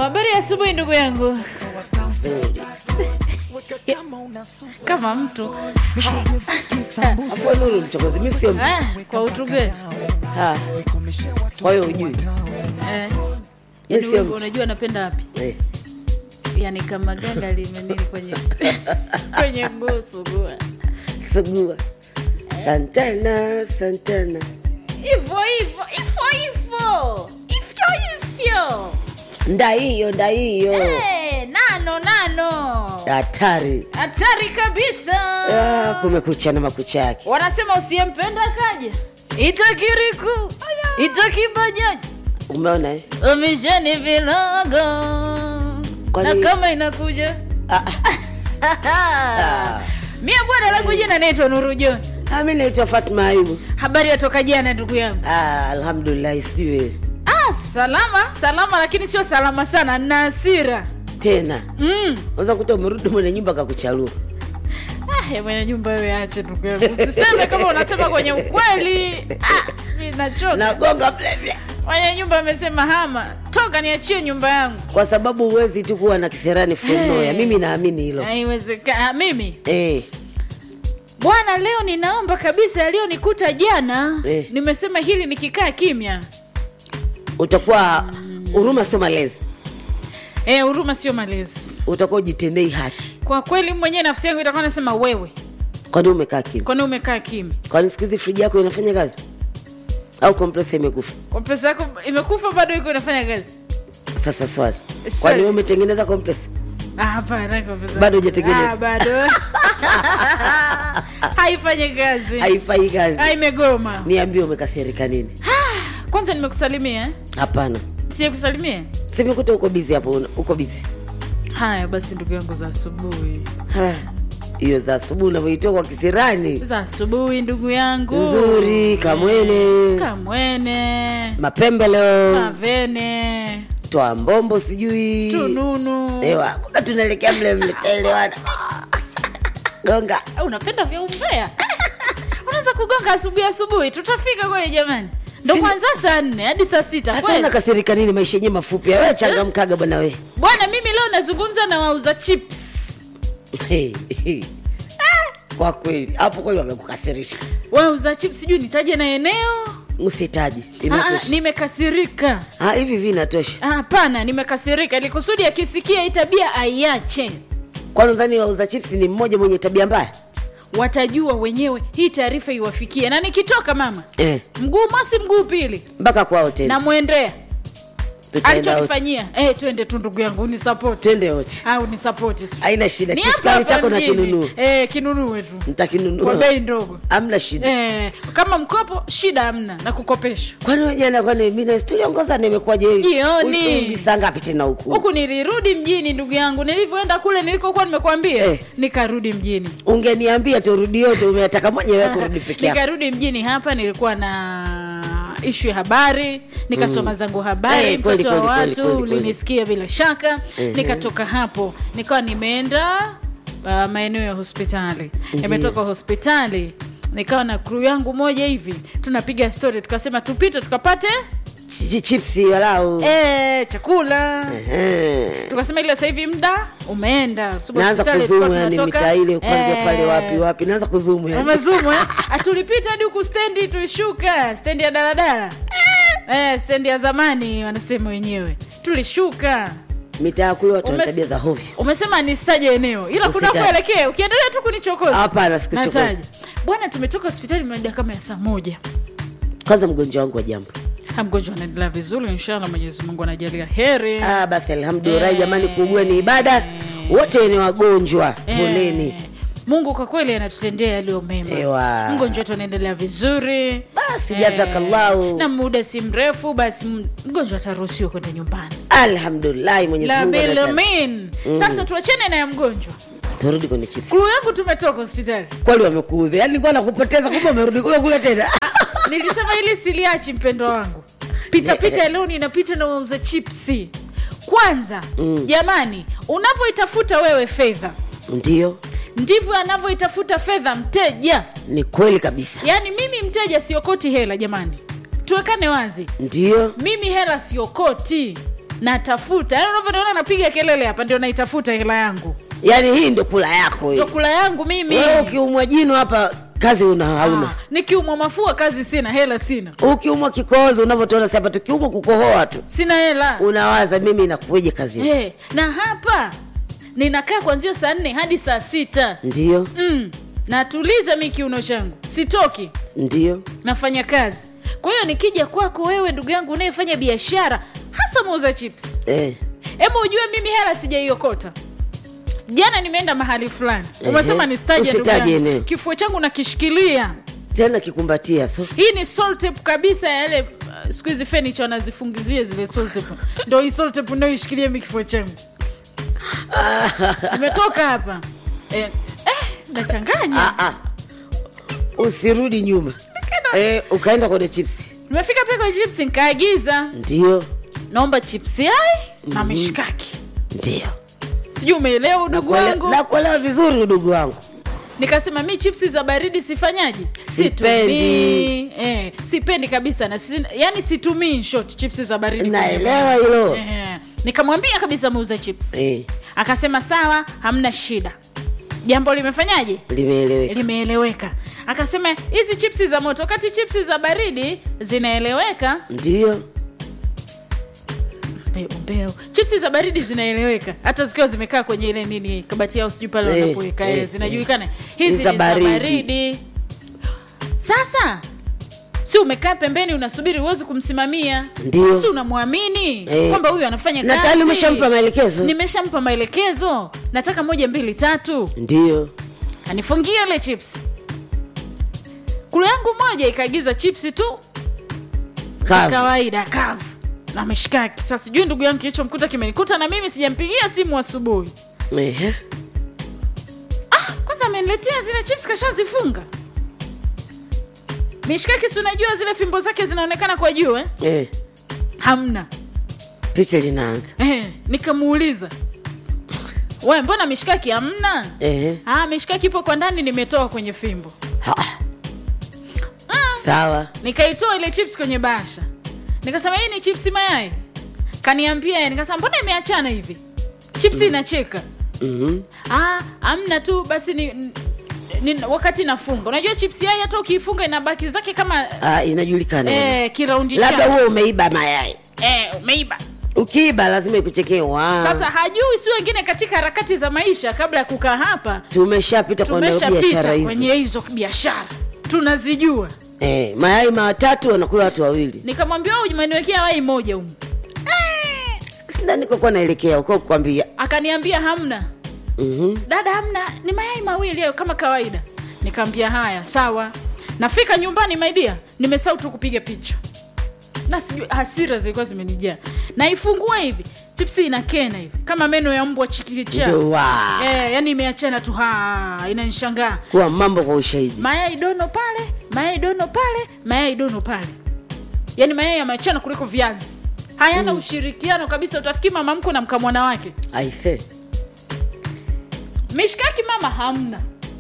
habari ya asubuhi ndugu yangu kama mtu Hapo Nuru mchokozi, mimi sio mtu. ah, kwa utuge Ah. Kwa hiyo hujui. eh. Mimi Yaani sio wewe mtu. unajua napenda wapi Eh. yani kama ganga limenini kwenye kwenye mguu sugua Sugua. Santana, Santana. hivyo hivyo hivyo hivyo hivyo hivyo Nda hiyo, nda hiyo. Eh, nano nano Hatari. hatari kabisa Ah, kumekucha na makucha yake. wanasema usiyempenda kaja itakiriku itakibajaji Umeona eh? umisheni vilogo Kwani- na kama inakuja Ah, ah. mia bwana langu jina naitwa Nuru John Ah, mimi naitwa Fatma Ayubu. habari yatoka jana ndugu yangu Ah, alhamdulillah sijui wewe. ah, salama salama lakini sio salama sana na hasira Tena. mm. Unaweza kuta umerudi mwenye nyumba kakuchalua. ah, ya mwenye nyumba wewe ache ndugu yangu usiseme kama unasema kwenye ukweli ah, mimi nachoka Nagonga ble ble. mwenye nyumba amesema hama toka niachie nyumba yangu Kwa sababu huwezi tu kuwa na kiserani from Hey. nowhere. Mimi naamini hilo. haiwezekana mimi Eh. bwana leo ninaomba kabisa yaliyonikuta jana Eh. nimesema hili nikikaa kimya Utakuwa huruma sio malezi. Eh, huruma sio malezi Utakuwa ujitendei haki. kwa kweli mwenyewe nafsi yangu itakuwa nasema wewe Kwani umekaa kimya? kwani umekaa kimya Kwani siku hizi friji yako inafanya kazi? Au compressor imekufa? kompresa yako imekufa bado iko inafanya kazi Sasa swali. Swali. Kwani wewe umetengeneza compressor? Ah, hapana kompresa Bado hujatengeneza? Ah, bado haifanyi kazi Haifai kazi. Ah, imegoma Niambie umekasirika nini? kwanza nimekusalimia eh? Hapana. sie kusalimia Simekuta uko busy hapo, una- uko busy. haya basi ndugu yangu za asubuhi Ha, Hiyo za asubuhi unavyoitoa kwa kisirani. za asubuhi ndugu yangu Nzuri, kamwene. kamwene Mapembe leo. mavene Toa mbombo sijui. tununu Ewa, kumbe tunaelekea mle mle taelewana. Gonga. Ah, unapenda vya umbea unaweza kugonga asubuhi asubuhi tutafika kweli jamani ndo Sina- kwanza saa nne hadi saa sita Sasa kweli unakasirika nini maisha yenyewe mafupi? Wewe changamkaga bwana we. bwana mimi leo nazungumza na wauza chips Kwa kweli, hapo kweli wamekukasirisha. wauza chips sijui nitaje na eneo Usitaji. Ah, Inatosha. nimekasirika Ah, hivi hivi inatosha. Ah, hapana nimekasirika ili kusudi akisikia hii tabia aiache Kwani unadhani wauza chips ni mmoja mwenye tabia mbaya? watajua wenyewe hii taarifa iwafikie na nikitoka mama Eh, mguu mosi mguu pili mpaka kwao tena. namwendea Tutaenda wote. alichonifanyia eh, twende tu ndugu yangu unisapoti Twende wote. au nisapoti tu Haina shida. Ni hapa Kisukari hapa chako na mjini. kinunue. eh, kinunue tu kwa Nitakinunua. bei ndogo Hamna shida. eh, kama mkopo shida hamna na kukopesha Kwani wewe jana kwani mimi na tuliongoza nimekuwaje? Jioni. Ulirudi saa ngapi tena huku? huku nilirudi mjini ndugu yangu nilivyoenda kule nilikokuwa nimekwambia Eh. nikarudi mjini Ungeniambia turudi yote umetaka mwenyewe kurudi peke yako. nikarudi mjini hapa nilikuwa na ishu ya habari nikasoma zangu habari Eh, kweli, mtoto wa kweli, kweli, watu kweli, kweli. ulinisikia bila shaka Ehe. nikatoka hapo nikawa nimeenda uh, maeneo ya hospitali Ndiyo. nimetoka hospitali nikawa na crew yangu moja hivi tunapiga story tukasema tupite tukapate Chi- chi- Chipsi walau. eh, chakula Ehe. tukasema ile sasa hivi muda umeenda Kwa sababu Naanza hospitali kuzumu tulikuwa yani tunatoka- mitaa ile kwanza Eh, pale wapi wapi. Naanza kuzumu yani. umezumu eh? Ah, tulipita hadi huku stendi tulishuka stendi ya daladala eh, stendi ya zamani wanasema wenyewe tulishuka Mitaa kule watu wana Umes- tabia za hovyo. umesema nistaje eneo ila kuna Usitaje. kuelekea ukiendelea tu kunichokoza Hapana, sikuchokoza. nataja bwana tumetoka hospitali mida kama ya saa moja Kwanza mgonjwa wangu wa jambo. Ha, mgonjwa anaendelea vizuri inshallah mwenyezi mungu anajalia heri Ah, basi alhamdulillah Eh. jamani, kuugua ni ibada. Wote ni wagonjwa. Eh, Poleni. mungu kwa kweli anatutendea yaliyo mema Ewa. mgonjwa wetu anaendelea vizuri Basi jazakallahu. na muda si mrefu basi m- mgonjwa ataruhusiwa kwenda nyumbani Alhamdulillah Mwenyezi la Mungu anataka. bilamin sasa tuachane na ya mgonjwa Turudi kwenye chips. kulu yangu tumetoka hospitali Kweli wamekuuza. Yaani nilikuwa nakupoteza kumbe umerudi kule kule tena. nilisema ili siliachi mpendo wangu pitapita leo ninapita na wauza chipsi kwanza Mm. jamani unavyoitafuta wewe fedha Ndio. ndivyo anavyoitafuta fedha mteja Ni kweli kabisa. yaani mimi mteja siokoti hela jamani tuwekane wazi Ndio. mimi hela siokoti natafuta yaani unavyoniona napiga kelele hapa ndio naitafuta hela yangu yaani hii ndio kula yako hii ndio kula yangu mimi wewe ukiumwa jino hapa kazi una hauna Ah, nikiumwa mafua kazi sina hela sina ukiumwa kikohozi unavyotuona si hapa tukiumwa kukohoa tu sina hela unawaza mimi inakuja kazi hey, na hapa ninakaa kuanzia saa nne hadi saa sita ndio mm, natuliza mi kiuno changu sitoki ndio nafanya kazi kwa hiyo nikija kwako wewe ndugu yangu unayefanya biashara hasa muuza chips eh. hebu ujue mimi hela sijaiokota jana nimeenda mahali fulani Ehe. umesema nistaje ndugu Usitaje yangu eneo. kifua changu nakishikilia tena kikumbatia so hii ni salt tape kabisa yale uh, siku hizi fenicha wanazifungizia zile salt tape ndo hii salt tape unayoishikilia mi kifua changu imetoka hapa eh, eh, nachanganya ah, ah. usirudi nyuma eh, ukaenda kwenye chipsi nimefika pia kwenye chips nikaagiza ndio naomba chips yai na mishkaki ndio sijui umeelewa udugu wangu nakuelewa vizuri udugu wangu nikasema mi chipsi za baridi sifanyaji Sipendi. situmii eh, sipendi kabisa na si, yani situmii in short chipsi za baridi kwenye naelewa meno. hilo eh, nikamwambia kabisa muuza chips eh, akasema sawa hamna shida jambo limefanyaje limeeleweka limeeleweka akasema hizi chipsi za moto wakati chipsi za baridi zinaeleweka ndio mbeu mbeu chipsi za baridi zinaeleweka hata zikiwa zimekaa kwenye ile nini kabati yao sijui pale Eh, wanapoweka eh, eh, zinajulikana eh. hizi Ni za ni za baridi. baridi sasa si umekaa pembeni unasubiri huwezi kumsimamia Ndio. si unamwamini Eh. kwamba huyu anafanya na kazi tayari umeshampa maelekezo nimeshampa maelekezo nataka moja mbili tatu ndio anifungia ile chips kulu yangu moja ikaagiza chipsi tu za Kavu. kawaida kavu na mishikaki sasa sijui ndugu yangu kilichomkuta kimenikuta na mimi sijampigia simu asubuhi Ehe. ah, kwanza ameniletea zile chips kashazifunga mishikaki si unajua zile fimbo zake zinaonekana kwa juu eh? Eh, hamna picha linaanza eh, nikamuuliza we mbona mishikaki hamna Ehe. ah, mishikaki ipo kwa ndani nimetoa kwenye fimbo Ha, ah, sawa nikaitoa ile chips kwenye basha nikasema hii ni chips mayai kaniambia yeye. nikasema mbona imeachana hivi chips inacheka Mhm. ah, amna tu basi ni, ni, wakati nafunga unajua chips yai hata ukiifunga inabaki zake kama Ah, inajulikana eh, kiraundi labda chake. huo umeiba mayai eh, umeiba ukiiba lazima ikuchekee wa sasa hajui si wengine katika harakati za maisha kabla ya kukaa hapa tumeshapita kwenye biashara tumeshapita hizi kwenye hizo biashara tunazijua eh, mayai matatu wanakula watu wawili nikamwambia "Wewe umeniwekea wai moja humu sidhani kokuwa naelekea uko kukwambia akaniambia hamna Mhm. dada hamna ni mayai mawili hayo kama kawaida nikaambia haya sawa nafika nyumbani maidia nimesahau tu kupiga picha na sijui hasira zilikuwa zimenijaa naifungua hivi chipsi inakena hivi kama meno ya mbwa chikicha Ndio, wa. eh, yani imeachana tu ha inanishangaa kuwa mambo kwa ushahidi mayai dono pale mayai dono pale mayai dono pale yaani mayai yameachana kuliko viazi hayana mm. ushirikiano kabisa utafikiri mama mko na mkamwana wake aise mishikaki mama hamna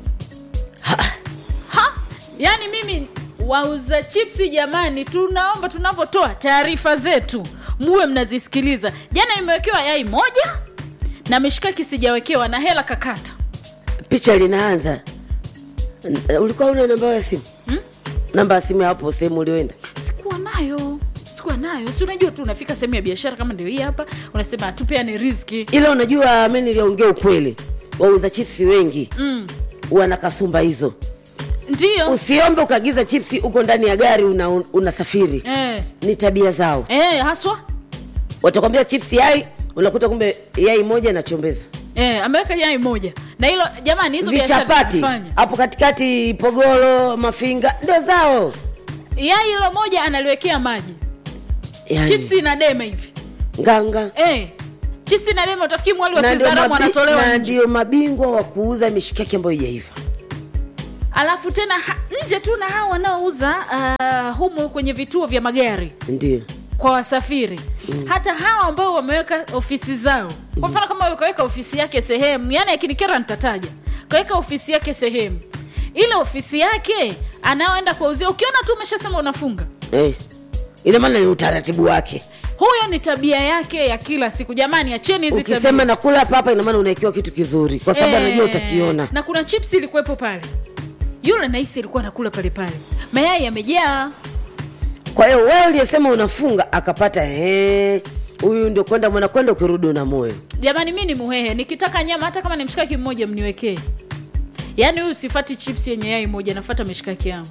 ha yaani mimi wauza chipsi jamani tunaomba tunavyotoa taarifa zetu muwe mnazisikiliza jana nimewekewa yai moja na mishikaki sijawekewa na hela kakata picha linaanza N- ulikuwa una namba ya simu Hmm? namba ya simu ya hapo sehemu ulioenda sikuwa nayo sikuwa nayo si unajua tu unafika sehemu ya biashara kama ndio hii hapa unasema tupeane riziki ila unajua mi niliongea ukweli wauza chipsi wengi mm. wana kasumba hizo ndio usiombe ukaagiza chipsi uko ndani ya gari una, unasafiri eh. ni tabia zao Eh, haswa watakwambia chipsi yai unakuta kumbe yai moja nachombeza eh, ameweka yai moja na hilo jamani hizo biashara vichapati zinafanya hapo katikati pogoro mafinga ndio zao yai hilo moja analiwekea maji yani, chipsi na deme hivi nganga eh, chipsi na deme utafikiri mwali wa Na ndio kizaramu mabi- anatolewa na nje ndio mabingwa wa kuuza mishikaki ambayo ijaiva alafu tena ha, nje tu na hao wanaouza uh, humu kwenye vituo vya magari ndio kwa wasafiri mm. hata hawa ambao wameweka ofisi zao kwa mfano kama huyo kaweka ofisi yake sehemu yani akinikera nitataja kaweka ofisi yake sehemu ile ofisi yake anaoenda kuwauzia ukiona tu umeshasema unafunga eh. ina maana ni utaratibu wake huyo ni tabia yake ya kila siku jamani acheni hizi tabia ukisema nakula hapa hapa inamaana unaekiwa kitu kizuri kwa sababu Eh, anajua utakiona na kuna chips ilikuwepo pale yule nahisi alikuwa anakula pale pale mayai yamejaa kwa hiyo wewe uliyesema unafunga akapata "Eh, huyu ndio kwenda mwana kwenda ukirudi una moyo jamani mi ni muhehe nikitaka nyama hata kama ni mshikaki mmoja mniwekee yaani huyu sifati chips yenye yai moja nafata mishikaki yangu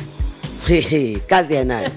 kazi yanayo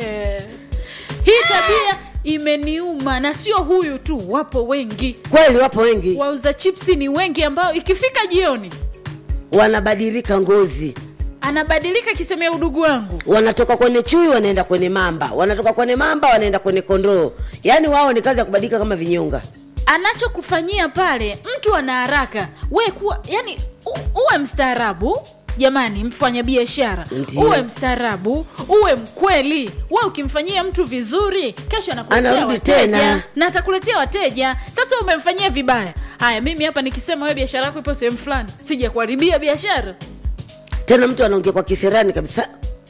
hii tabia imeniuma na sio huyu tu wapo wengi kweli wapo wengi wauza chipsi ni wengi ambao ikifika jioni wanabadilika ngozi anabadilika kisemea udugu wangu wanatoka kwenye chui wanaenda kwenye mamba wanatoka kwenye mamba wanaenda kwenye kondoo yaani wao ni kazi ya kubadilika kama vinyonga anachokufanyia pale mtu ana haraka we kuwa yani u- uwe mstaarabu jamani mfanya biashara Ndiyo. uwe mstaarabu uwe mkweli we ukimfanyia mtu vizuri kesho anakuletea Anarudi wateja tena. na atakuletea wateja sasa umemfanyia vibaya haya mimi hapa nikisema we biashara yako ipo sehemu fulani sija kuharibia biashara tena mtu anaongea kwa kisirani kabisa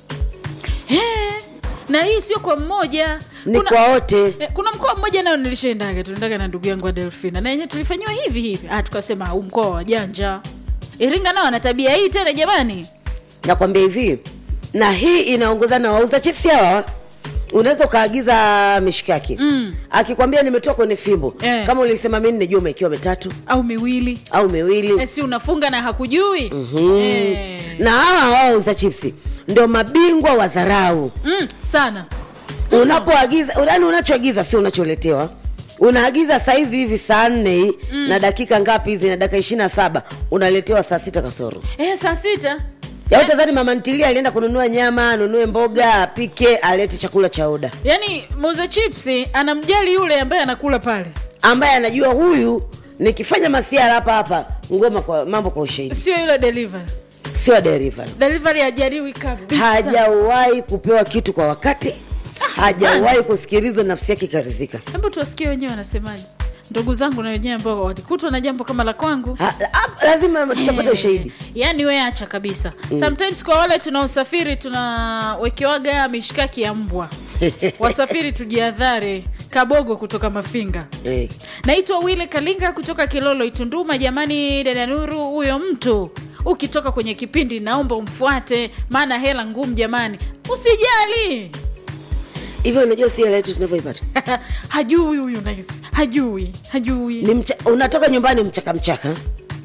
He, na hii sio kwa mmoja ni kwa wote Eh, kuna mkoa mmoja nayo nilishaendaga tunaendaga na ndugu yangu wa delfina na yenyewe tulifanyiwa hivi hivi ah, tukasema huu mkoa wa janja iringa nao ana tabia hii tena jamani nakwambia hivi na hii inaongozana na wauza chipsi hawa unaweza ukaagiza mishikaki Mm. akikwambia nimetoa kwenye fimbo Eh. kama ulisema mi najua umekiwa mitatu au miwili au miwili eh, si unafunga na hakujui Mhm. eh. na hawa wauza chipsi ndio mabingwa wa dharau mm, sana unapoagiza yani unachoagiza sio unacholetewa unaagiza saizi hivi saa nne hii mm. na dakika ngapi hizi na dakika ishiri na saba unaletewa saa sita kasoro eh, saa sita ya utazani mama ntilia alienda kununua nyama anunue mboga apike alete chakula cha oda yaani muuza chipsi anamjali yule ambaye anakula pale ambaye anajua huyu nikifanya masiara hapa hapa ngoma kwa mambo kwa ushahidi sio yule delivery sio deriva delivery hajariwi kabisa hajawahi kupewa kitu kwa wakati hajawahi kusikilizwa nafsi yake ikarizika hebu tuwasikie wenyewe wanasemaje ndugu zangu na wenyewe ambao walikutwa na jambo kama la kwangu Ha- ha- lazima tutapata ushahidi yaani we acha kabisa mm. sometimes kwa wale tunaosafiri tunawekewaga mishikaki ya mbwa wasafiri tujiadhari kabogo kutoka mafinga Eh, naitwa wile kalinga kutoka kilolo itunduma jamani dada nuru huyo mtu ukitoka kwenye kipindi naomba umfuate maana hela ngumu jamani usijali hivyo unajua si hela yetu tunavyoipata hajui huyu nahisi hajui hajui ni mcha, unatoka nyumbani mchaka mchaka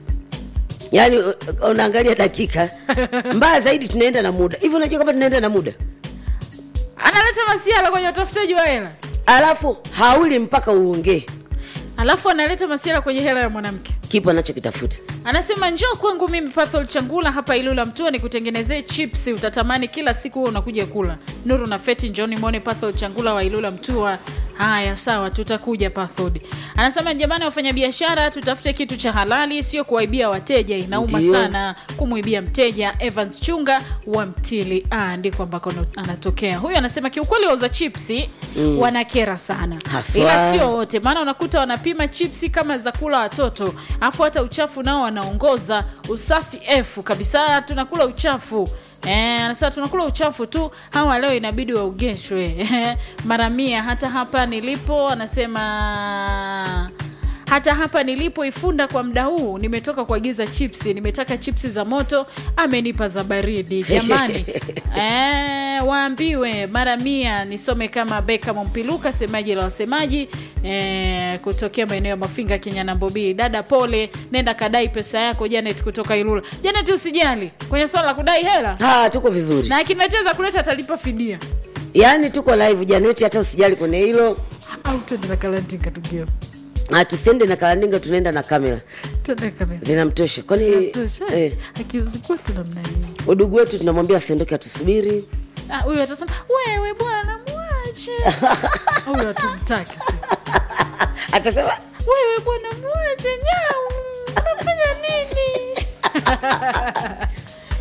yaani u- unaangalia dakika mbaya zaidi tunaenda na muda hivyo unajua kama tunaenda na muda analeta masiala kwenye utafutaji wa hela alafu hauli mpaka uongee alafu analeta masiala kwenye hela ya mwanamke kipo anachokitafuta anasema njoo kwangu mimi pathol changula hapa ilula mtua nikutengenezee chips utatamani kila siku huo unakuja kula nuru na feti njoni mwone pathol changula wa ilula mtua haya sawa tutakuja pathod anasema jamani wafanya biashara tutafute kitu cha halali sio kuwaibia wateja inauma Ndio. sana kumwibia mteja evans chunga wa mtili ah, ndiko ambako no- anatokea huyu anasema kiukweli wauza chipsi mm. wanakera sana Haswa. ila sio wote maana unakuta wanapima chipsi kama za kula watoto afu hata uchafu nao wanaongoza usafi efu kabisa tunakula uchafu Eh, anasema tunakula uchafu tu hawa leo inabidi waugeshwe mara mia hata hapa nilipo anasema hata hapa nilipo ifunda kwa muda huu nimetoka kuagiza chipsi nimetaka chipsi za moto amenipa za baridi jamani eh, waambiwe mara mia nisome kama beka mpiluka semaji la wasemaji eh, kutokea maeneo ya mafinga kenya na mbobii dada pole nenda kadai pesa yako janet kutoka ilula janet usijali kwenye swala la kudai hela ha tuko vizuri na akiniletea za kuleta atalipa fidia yaani tuko live janeti hata usijali kwenye hilo au twende na kalantinga tugio Ah, tusiende na kalandinga tunaenda na kamera twende kabisa zinamtosha kwani Zinatosha. eh, akizikuwa tunamna hiyo udugu wetu tunamwambia asiondoke atusubiri Ah, huyu atasema wewe bwana mwache huyu hatumtaki sisi atasema wewe bwana mwache nyau unafanya nini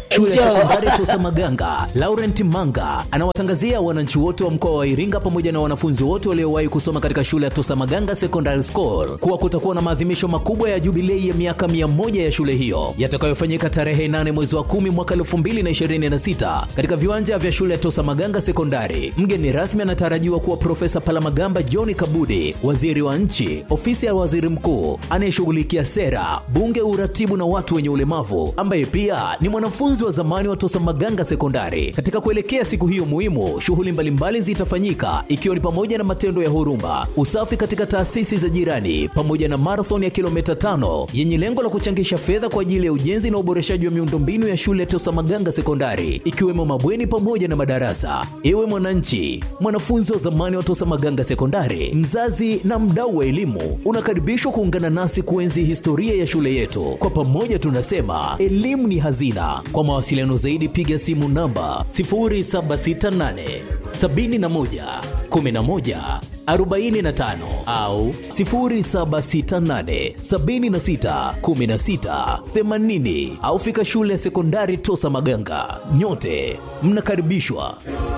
Shule ya Njoo. sekondari Tosa Maganga, Laurent Manga anawatangazia wananchi wote wa mkoa wa Iringa pamoja na wanafunzi wote waliowahi kusoma katika shule ya Tosa Maganga Secondary School kuwa kutakuwa na maadhimisho makubwa ya jubilei ya miaka 100 ya shule hiyo yatakayofanyika tarehe 8 mwezi wa 10 mwaka 2026 katika viwanja vya shule ya Tosa Maganga Sekondari. Mgeni rasmi anatarajiwa kuwa Profesa Palamagamba John Kabudi, waziri wa nchi, ofisi ya waziri mkuu anayeshughulikia sera, bunge, uratibu na watu wenye ulemavu, ambaye pia ni mwanafunzi wa zamani wa Tosa Maganga Sekondari. Katika kuelekea siku hiyo muhimu, shughuli mbalimbali zitafanyika ikiwa ni pamoja na matendo ya huruma, usafi katika taasisi za jirani, pamoja na marathon ya kilomita tano yenye lengo la kuchangisha fedha kwa ajili ya ujenzi na uboreshaji wa miundombinu ya shule ya Tosa Maganga Sekondari, ikiwemo mabweni pamoja na madarasa. Ewe mwananchi, mwanafunzi wa zamani wa Tosa Maganga Sekondari, mzazi na mdau wa elimu, unakaribishwa kuungana nasi kuenzi historia ya shule yetu. Kwa pamoja tunasema elimu ni hazina. Kwa mawasiliano zaidi, piga simu namba 0768 71 11 45 au 0768 76 16 80 au fika shule ya sekondari Tosa Maganga. Nyote mnakaribishwa.